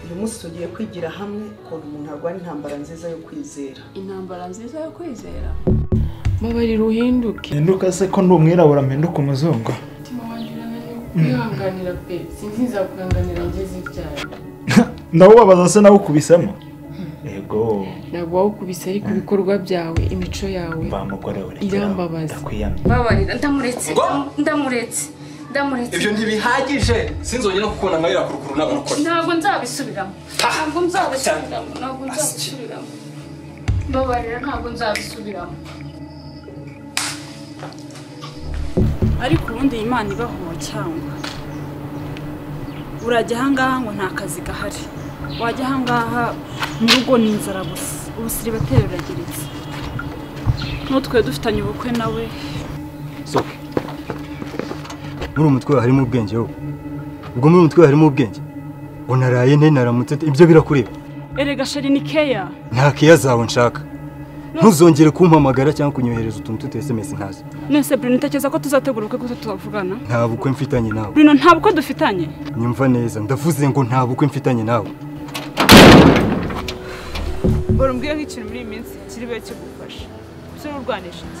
uyu munsi tugiye kwigira hamwe ukuntu umuntu arwara intambara nziza yo kwizera intambara nziza yo kwizera mubarira uhinduke Hinduka se ko ndi umwirabura mpinduka umuzungu umutima wanjye urananiwe kwihanganira pe sinzi nzakuranganira ngeze ibyawe ndawubabaza se nawukubisemo yego ntabwo wawukubise ariko ibikorwa byawe imico yawe mva mugore we Irambabaza. ndakwiyamye babarira ndamuretse Ngo? ndamuretse ndamuretse ibyo ntibihagije sinzongera no kukubona amarira ku ruguru n'abanokora ntabwo nzabisubiramo ntabwo nzabisubiramo ntabwo nzabisubiramo babarira ntabwo nzabisubiramo ariko ubundi iyi Imana ibaho cyangwa urajya ahangaha ngo nta kazi gahari wajya ahangaha mu rugo ni inzara gusa ubusiribateri burageretse n'utwe dufitanye ubukwe nawe sohoke muri umutwe wawe harimo ubwenge wowe ubwo muri umutwe wawe harimo ubwenge unaraye nte naramutse te, ibyo birakureba erega sheri ni keya nta keya zawe nshaka ntuzongere kumpamagara cyangwa kunyohereza utuntu tutu sms ntazi none se Bruno utekereza ko tuzategura ubukwe kuko tuzavugana nta bukwe mfitanye nawe Bruno nta bukwe dufitanye nyumva neza ndavuze ngo nta bukwe mfitanye nawe bora umbwire nk'ikintu muri iyi minsi kiri bube kigufasha ese ururwanisha iki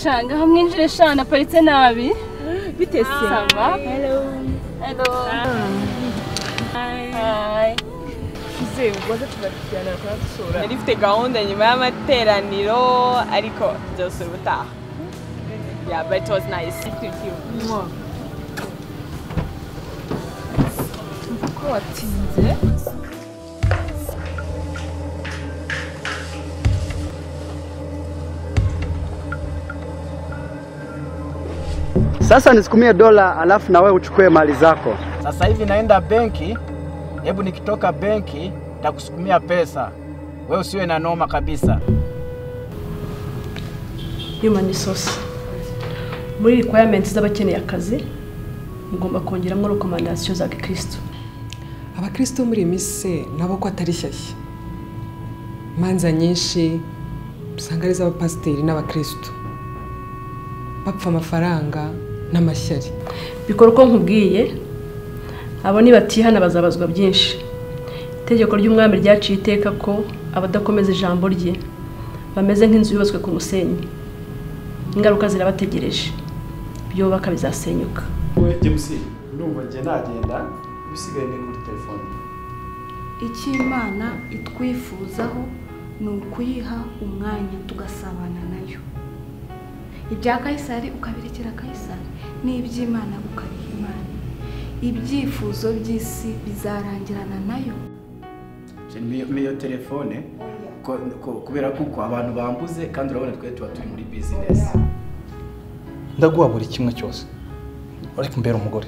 shanga aho mwinjire shana aparitse nabi bitese saba hello hi uzewe ubaze tuzakijyana kuhasura nari mfite gahunda nyuma y'amateraniro ariko byose ubutaha yeah but it was nice thank you ko watinze Sasa nisikumie dola alafu na wewe uchukue mali zako. Sasa hivi naenda benki, hebu nikitoka benki takusukumia pesa, wewe usiwe na noma kabisa. human resource muri requirement z'abakeneye akazi mugomba kongeramo rekomandasiyo za gikristo abakristo muri iyi minsi se nabo ko atari shyashya imanza nyinshi usanga ari iz'abapasiteri n'abakristo bapfa amafaranga n'amashyari bikora uko nkubwiye abo nibatihana bazabazwa byinshi itegeko ry'umwami ryaciye iteka ko abadakomeza ijambo rye bameze nk'inzu yubatswe ku musenyi ingaruka zirabategereje byubaka bizasenyuka wowe james ndumva njye nagenda ibisigaye ni kuri telefone icyo imana itwifuzaho ni ukuyiha umwanya tugasabana nayo ibya kayisari ukabirekera kayisari n'iby'imana ukabiha imana ibyifuzo by'isi bizarangirana nayo Je niyo niyo telefone ko- ko- kubera kuko abantu bambuze kandi urabona twe tuba turi muri business. ndaguha buri kimwe cyose ariko mbere umugore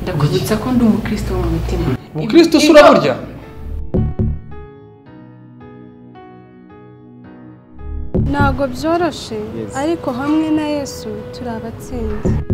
ndakwibutsa ko ndi umukristo mu mutima ubukristo se uraburya ntabwo byoroshye ariko hamwe na yesu turi abatsinzi